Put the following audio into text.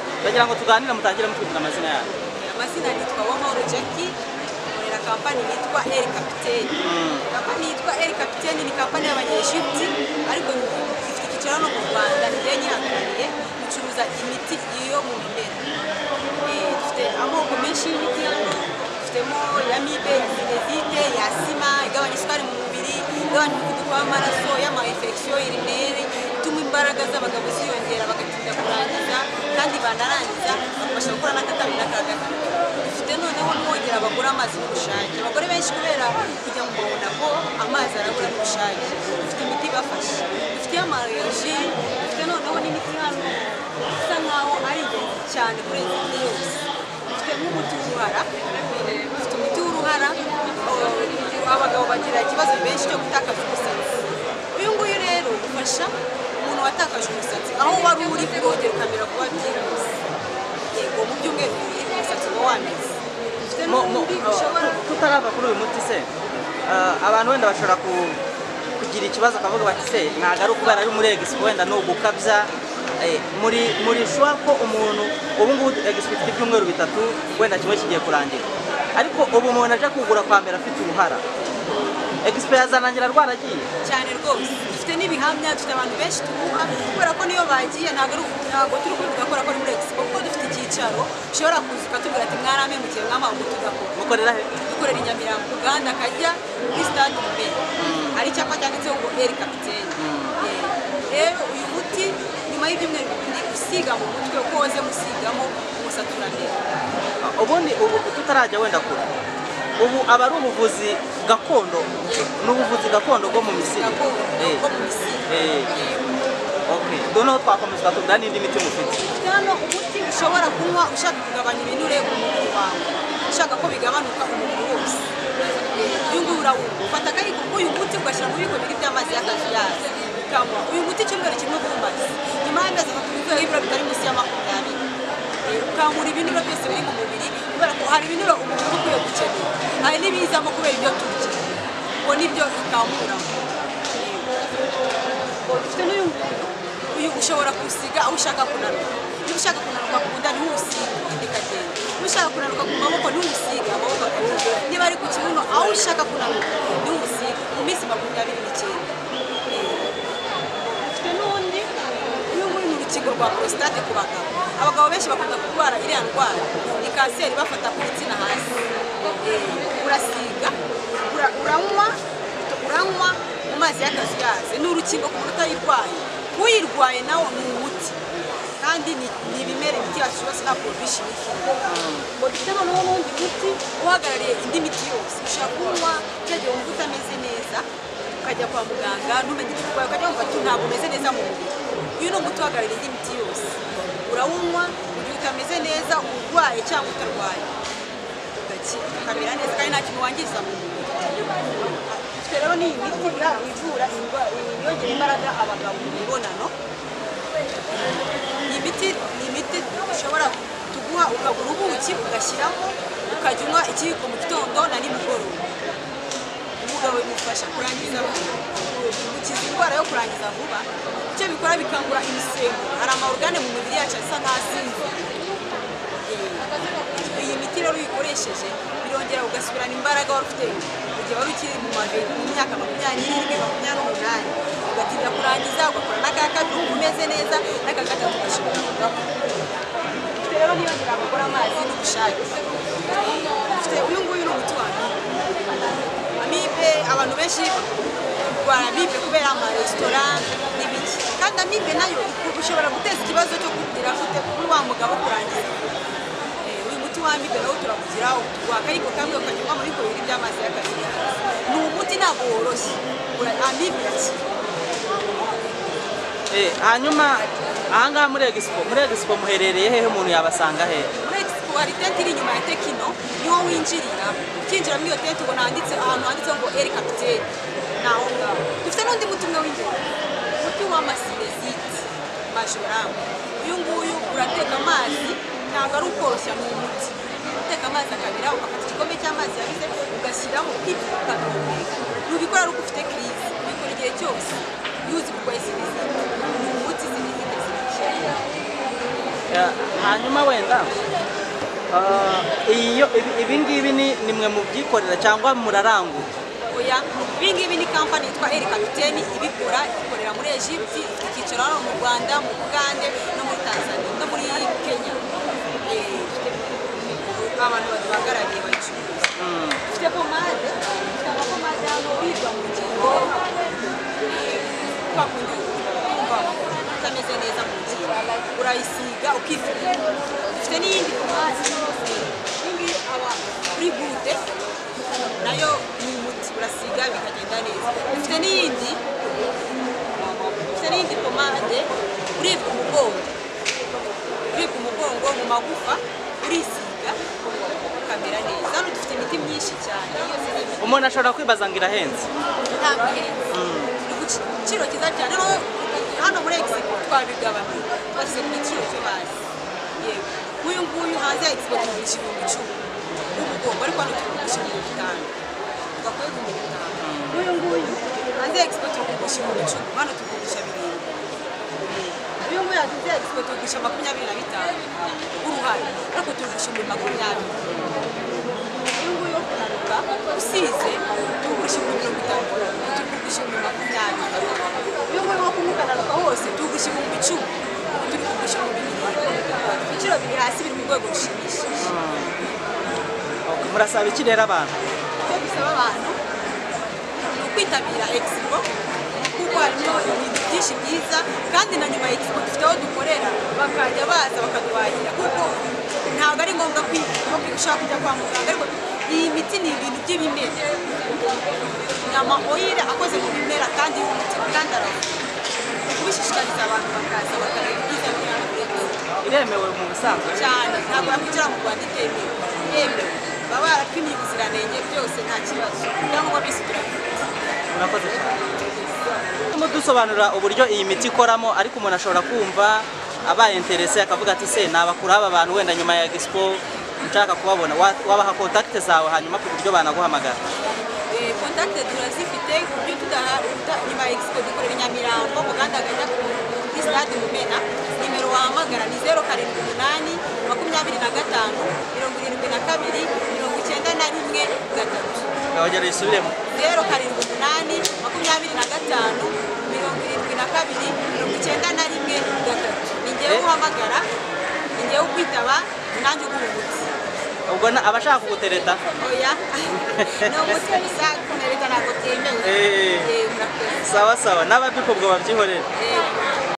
ndagira ngo tuganire mutangire mutubwira amazina yanyu amazina nitwa Uwamahoro Jackie nkorera kampani yitwa Air Captain kampani yitwa Air Captain ni kampani y'abanyeshuri ariko ifite icyicaro no mu Rwanda niyo nyihagarariye icuruza imiti yo mu bimera Eh, dufite amoko menshi y'imiti dufitemo ya mibe benezite ya sima igabanya isukari mu mubiri igabanya umuvuduko w'amaraso y'amahefekisiyo irineri ituma imbaraga z'abagabo ziyongera bagatinda kurangiza kandi banarangiza bakabasha gukora n'akatambi n'akagatatu dufite noneho mwongera bagura amazi n'ubushake abagore benshi kubera kujya mu mabona ko amazi arabura n'ubushake dufite imiti ibafasha dufite amaroji dufite noneho n'imiti hano isa nkaho ari ingenzi cyane kuri iyi miti yose dufite nk'umuti w'uruhara dufite umuti w'uruhara eh, abagabo bagira ikibazo benshi cyo gutakaza umusatsi uyu nguyu rero ufasha umuntu watakaje umusatsi aho wari uri kurongera ukamera kuba byihuse yego mu byumweru bibiri umusatsi uba wameze dufite Mu- mu- n'undi ushobora tutarava kuri uyu muti se ah, abantu wenda bashobora ku- kugira ikibazo akavuga bati se ntabwo ari ukubera ari muri egisipo wenda ni ugukabya Eh, muri muri shuwa ko umuntu ubu ngubu egisipo ifite ibyumweru bitatu wenda kimwe kigiye kurangira ariko ubu umuntu aje kugura kwa mbere afite uruhara egisipo yazarangira rwaragiye cyane rwose dufite n'ibihamya dufite abantu benshi tubuka kubera ko niyo bagiye ntabwo ari ntabwo turi kubivuga kubera ko ari muri egisipo kuko dufite icyicaro ushobora kuza ukatubwira ati mwarame mu gihe mwamawe ngo tugakora mukorera he dukorera i nyamirambo uganda akajya kuri stade imbere hari icyapa cyanditseho ngo eri kapitene rero uyu muti nyuma y'ibyumweru bibiri usiga mu mutwe uko woze gusigamo umusatsi uranera ubundi ubu tutarajya wenda kure ubu aba ari ubuvuzi gakondo n'ubuvuzi gakondo bwo mu misiri gakondo Eh, bwo mu misiri eh, okay. noneho twakomeza tukavuga n'indi miti mufite dufite hano umuti ushobora kunywa ushaka kugabanya ibinure ku mubiri wawe ushaka ko bigabanuka umubiri wose uyu nguyu urawunywa ufata akayiko k'uyu muti ugashyira mu biko bibiri by'amazi y'akazuyazi ukanywa uyu muti icyumweru kimwe bw'amazi nyuma y'amezi atatu ubikora ibiro bitari munsi ya makumyabiri Eh, ukangura ibinure byose biri mu mubiri kubera ko hari ibinure umubiri uba ukwiye gukenera hari n'ibizamo kubera ibyo turya ubwo nibyo ikanguramo dufite n'uyu nguyu uyu ushobora kuwusiga aho ushaka kunanuka niba ushaka kunanuka ku nda ntiwusiga ikagenda niba ushaka kunanuka ku maboko ntiwusiga amaboko akagenda niba ari ku kibuno aho ushaka kunanuka ntiwusiga mu minsi makumyabiri n'icyenda dufite n'undi uyu nguyu ni urukingo rwa prostate ku bagabo abagabo benshi bakunda kurwara iriya ndwara ni kanseri bafata ku gitsina hasi Eh, urasiga ura- uranywa uranywa mu mazi y'akazuyazi ni urukingo ku muntu utayirwaye uyirwaye nawe ni umuti kandi ni- ni ibimera imiti yacu yose nta provision ikiriho ngo dufite noneho n'undi muti uhagarariye indi miti yose ushobora kunywa cya gihe wumva utameze neza ukajya kwa muganga ntumenye icyo urwaye ukajya wumva ati ntabwo umeze neza mu mubiri uyu ni umuti uhagarariye indi miti yose urawunywa mu gihe utameze neza urwaye cyangwa utarwaye ugakira ukamera neza kandi nta kintu wangiza mu mubiri dufite rero n'iyi miti ya- ivura indwara yongera imbaraga abagabo mu mibonano ni imiti ni imiti ushobora tuguha ukagura ubuki ugashyiramo ukajya unywa ikiyiko mu gitondo na nimugoroba umugabo bimufasha kurangiza vuba gukiza indwara yo kurangiza vuba icyo bikora bikangura imisemburo hari amaorgane mu mibiri yacu asa nk'asinzira Eh, iyi miti rero uyikoresheje birongera ugasubirana imbaraga wari ufite mu gihe wari ukiri mu mavi mu myaka makumyabiri n'irindwi makumyabiri n'umunani ugatinda kurangiza ugakora n'aka kabiri wumva umeze neza n'aka gatatu ugashobora kugakora dufite rero niyongera gukora amazi n'ubushake dufite uyu nguyu ni umuti wa amibe abantu benshi barwara amibe kubera amaresitora n'ibiki kandi amibe nayo ushobora guteza ikibazo cyo kugira afite kuri wa mugabo kurangiza Eh, uyu muti w'amibe nawo turakugira utuguha akayiko kamwe ukajya unywa muri bibiri by'amazi y'akazi ni umuti ntabwo woroshye Ura- amibe irakira Eh, hanyuma ahangaha muri egisipo muri egisipo muherereye hehe umuntu yabasanga hehe muri expo hari tente iri inyuma ya tekino niho winjirira ukinjira muri iyo tente ubona handitse ahantu handitseho ngo eri kapiteri ni aho ngaho dufite n'undi muti umwe w'imbere umuti w'amasinezite majoramu uyu nguyu urateka amazi ntabwo ari ukoroshya ni umuti uteka amazi akabira ugafata igikombe cy'amazi yabize ugashyiramo ukipfuka nubikora ari uko ufite kirizi ubikora igihe cyose yuzi kurwaye sinezite ni umuti sinezite sinezite Eh, hanyuma wenda eh, iyo ibi- ibi ngibi ni ni mwe mu byikorera cyangwa murarangura oya ibi ngibi ni kampani yitwa eri kapiteni ibikora ikorera muri egypt ifite icyicaro hano mu rwanda mu bugande no muri tanzania no muri kenya Eh, abantu baduhagarariye bayicuruza dufite pomade dufite amapomade hano birwa mu ngingo kwa kundi wumva utameze neza mu ngingo urayisiga ukifurira dufite n'iyindi pomade n'indi aba kuri gude nayo ni umuti urasiga bikagenda neza dufite n'iyindi dufite n'iyindi pomade uribwa umugongo uribwa umugongo mu magufa urisiga ukamera neza hano dufite imiti myinshi cyane yose ni imiti umuntu ashobora kwibaza ngo irahenze ntabwo ihenze ni ku giciro cyiza cyane noneho hano muri egisipo twabigabanya twashyize ku giciro cyo hasi yego nk'uyu nguyu hanze ya egisipo tugura igihumbi icumi w'umugongo ariko hano tugura igihumbi bitanu tugakora igihumbi bitanu nk'uyu nguyu hanze ya egisipo tugura igihumbi icumi hano tugurisha birindwi uyu nguyu hanze ya egisipo tugurisha makumyabiri na bitanu uruhare ariko tugurisha ibihumbi makumyabiri nguyu yo kunanuka usize tugurisha ibihumbi mirongo itanu tugurisha ibihumbi makumyabiri uyu nguyu wo kumukananuka hose tugurisha ibihumbi icumi turi kugurisha ibihumbi birindwi ibiciro biri hasi biri mu rwego rushimishije Okay, murasaba iki rero abantu icyo dusaba abantu ni ukwitabira egisipo kuko harimo ibintu byinshi byiza kandi na nyuma ya egisipo dufite aho dukorera bakajya baza bakaduhahira kuko ntabwo ari ngombwa kwiga ushaka kujya kwa muganga ariko iyi miti ni ibintu by'ibimera ni amahoyire akoze mu bimera kandi y'umuti kandi aravura ni kubishishikariza abantu bakaza bakareba ibyiza biri hano muri egisipo iremewe mu busanzwe cyane ntabwo yakwinjira mu rwanda itemewe yemewe baba barapimiye ubuziranenge byose nta kibazo cyangwa bisi turabifite murakoze cyane Turimo dusobanurira uburyo iyi miti ikoramo ariko umuntu ashobora kumva abaye interese akavuga ati se nabakura aba bantu wenda nyuma ya expo nshaka kubabona Wa- wabaha kontakite zawe hanyuma ku buryo banaguhamagara Eh, contact turazifite ku buryo tudaha uta- nyuma ya expo dukorera i nyamirambo mu ganda gajya kuri stade mumena nimero wahamagara ni zeru karindwi umunani makumyabiri na gatanu mirongo irindwi na kabiri mirongo icyenda na rimwe gatatu nkabagera yisubiremo zeru karindwi umunani makumyabiri na gatanu mirongo irindwi na kabiri mirongo icyenda na rimwe gatatu ni ngewe Eh. uhamagara ni ngewe ukwitaba ni nanjye uguha umuti ubwo na- abashaka kugutereta oya ni umuti gusa kumererwa ntabwo byemewe Eh. Eh, murakoze sawa sawa n'ababikubwo babyihorera Eh.